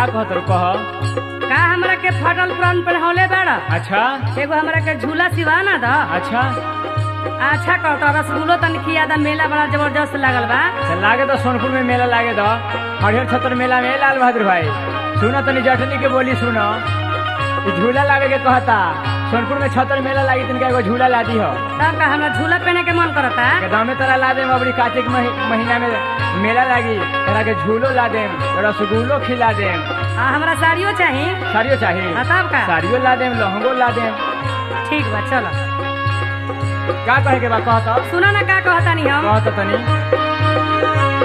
का कहत रहो कह का हमरा के फटल पुरान पहनौले बाड़ा अच्छा एगो हमरा के झूला सिवा ना द अच्छा अच्छा कहता रसगुल्लो तन खिया दा मेला बड़ा जबरदस्त लागल बा चल लागे तो सोनपुर में मेला लागे तो हरिहर छतर मेला में लाल बहादुर भाई सुनो तनी जटनी के बोली सुनो ई झूला लागे के कहता सोनपुर में छतर मेला लागी तिनका एगो झूला ला दी हो तब का हमरा झूला पहने के मन करता के दामे तोरा ला देम अबरी कार्तिक मही- महीना में मेला लागी तोरा के झूलो ला देम रसगुल्लो खिला देम आ हमरा साड़ियो चाही साड़ियो चाहिए हाँ, तब का साड़ियो ला देम लहंगो ला देम ठीक बा चलो का कहे के बा कहता सुनो ना का कहता नहीं हम कहता तनी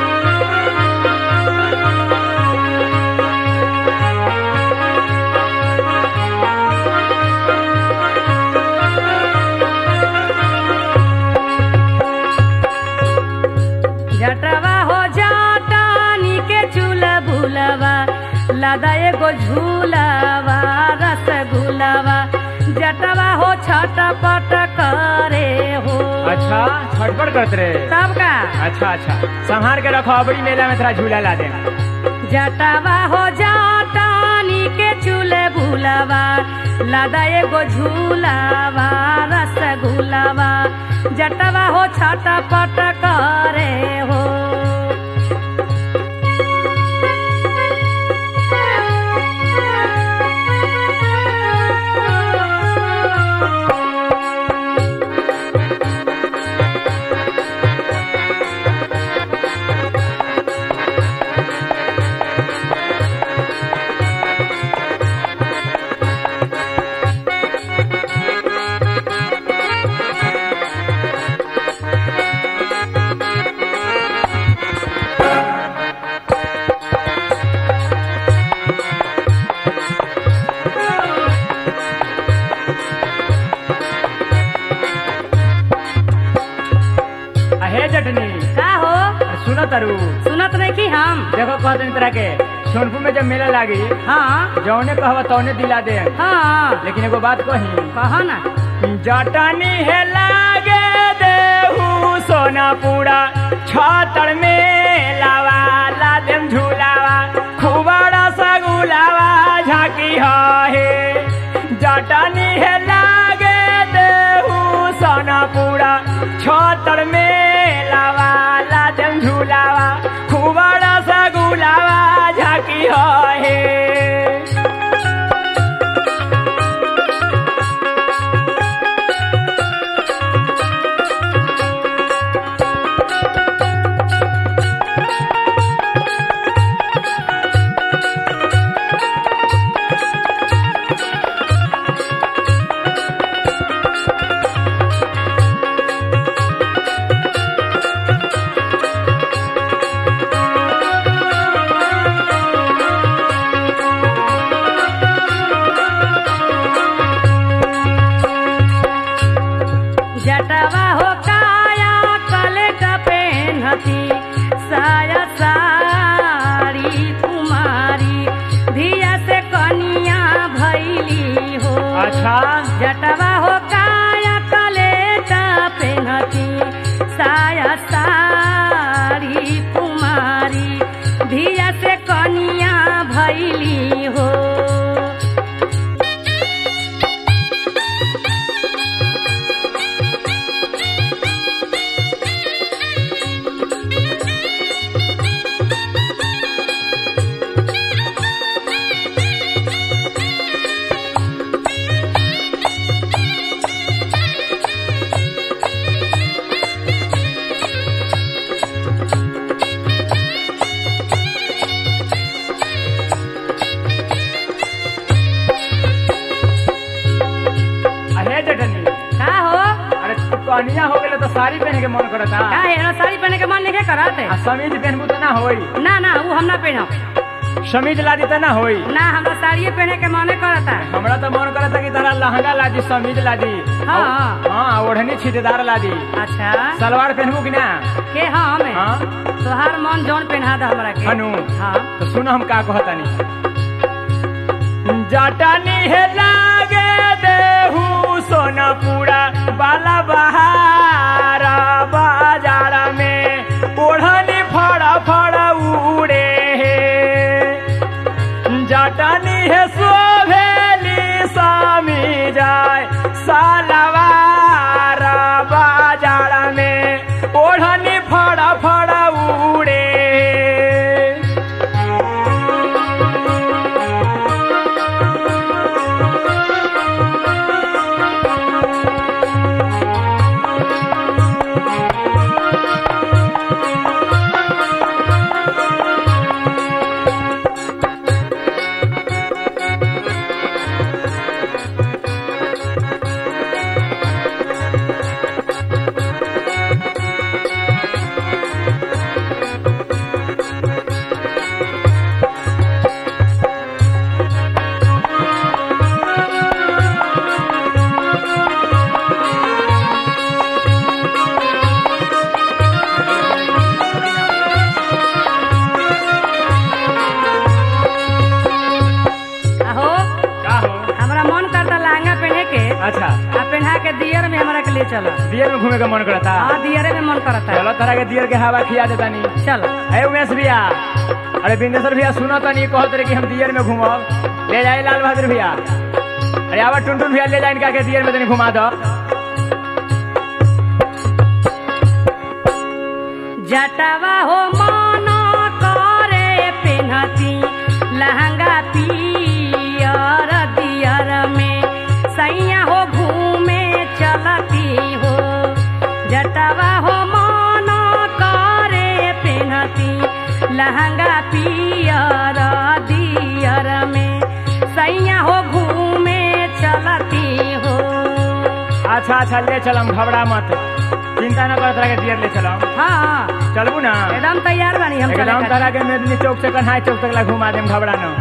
जटवा हो जाटानी के चूल्हा भूलवा लदा एगो झूलावा रसगुलावा जटवा हो छटपट करे हो अच्छा छटपट करत रे तब का अच्छा अच्छा संहार के रखो अबरी मेला में तोरा झूला ला देम जटवा हो जाटानी के चूल्हे भूलवा लदा एगो झूलावा रसगुलावा जटवा हो छटपट करे हो आ हे जटनी का हो सुनो तरु सुनत नहीं की हम देखो कहते नहीं तरह के सोनपुर में जब मेला लागी हाँ जौने कहवा तौने दिला दे हाँ लेकिन एगो बात कही कहो ना जटनी है लागे देहू सोनापुरा छतर में लावा ला देम झूलावा खुबारा सगुलावा झाकी है जटनी है लागे देहू सोनापुरा छतर में लावा ला देम झूलावा खुबारा सगुलावा झाकी है जटवा हो काया कले का पेन्हती साया साड़ी कुमारी धिया से कनिया भैली हो अच्छा जटवा हो काया कले का पेन्हती साया साड़ी कुमारी धिया से कनिया भैली हो अहे जटनी का हो अरे तू कनिया हो गेले तो साड़ी पहने के मन करता का एना साड़ी पहने के मन नहीं करत आ समीज पहनबू तो ना होई ना ना वो हम ना पहनब समीज ला दी तो ना होई ना हमरा साड़िए पहने के मने करता हमरा तो मन करता कि तारा लहंगा ला दी समीज ला दी हाँ। हाँ ओढ़नी छीटेदार ला दी अच्छा सलवार पहनबू कि ना के हम हाँ तोहार मन जौन पहना दा हमरा के हनु हाँ तो सुनो हम का कहतानी जटनी है लागे देहू सोनापुरा बाला बहार बाजार में ओढ़नी फड़ा फड़ा उड़े चलो दियर में घूमे का मन करता हाँ दियरे में मन करता है चलो तरह के दियर के हवा खिया देता नहीं चलो अरे उमेश भैया अरे बिंदेश्वर भैया सुनो तो नहीं कहत रहे कि हम दियर में घूमब ले जाए लाल बहादुर भैया अरे आवा टुनटुन भैया ले जाए इनका के दियर में तनी घुमा दो जटवा हो मन करे पेन्हती लहंगा पियर दियर में सैया हो घूमे चलती हो जटवा हो मन करे पेन्हती लहंगा पियर दियर में सैया हो घूमे चलती हो अच्छा अच्छा ले चलम घबरा मत चिंता न कर तरह के दियर ले चलम हाँ चलबू ना एकदम तैयार बानी हम चले एकदम खातिर। तरह के मेदनी चौक से कन्हाई चौक तक ला घुमा देम घबरा न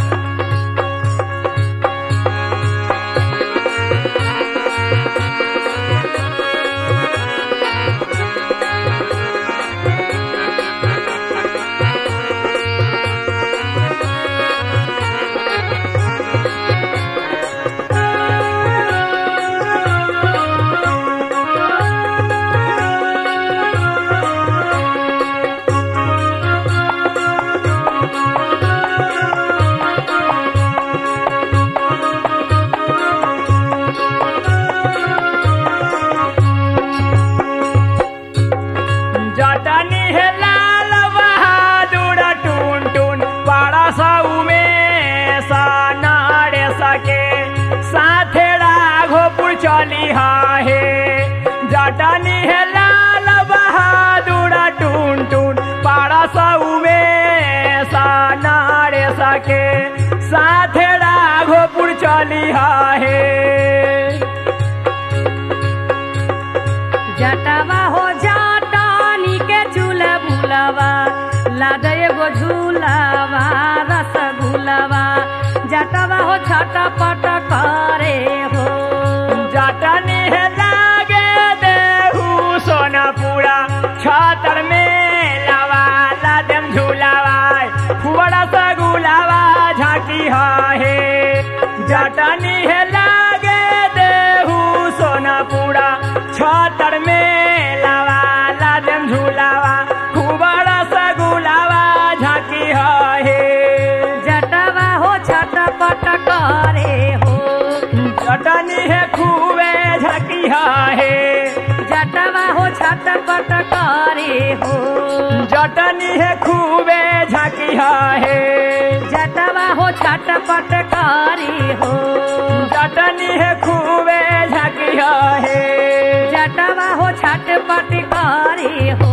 जटनी है लाल बहादुर टून टून बड़ा साऊ में सानाड़े सके साथे राघोपुर चली है जटनी है लाल बहादुर टून टून बड़ा साऊ में सानाड़े सके साथे राघोपुर चली है जटवा हो जटानी के चूल बुलवा लादे एगो झूलवा रसगुलवा जटवा हो छटपट करे हो जटनी है लागे देहू सोनापुरा छतर में लवा लादम झूलावा फुवड़ा सगुलावा झांकी है जटनी है लागे देहू सोनापुरा छतर में लवा लादम झूलावा फुवड़ा सगुलावा झांकी है जटवा हो छटपट करे हो जटनी है खूबे झांकी है जटवा हो छटपट करे हो जटनी है खूबे झांकी है जटवा हो छटपट करे हो जटनी है खूबे झांकी है जटवा हो छटपट करे हो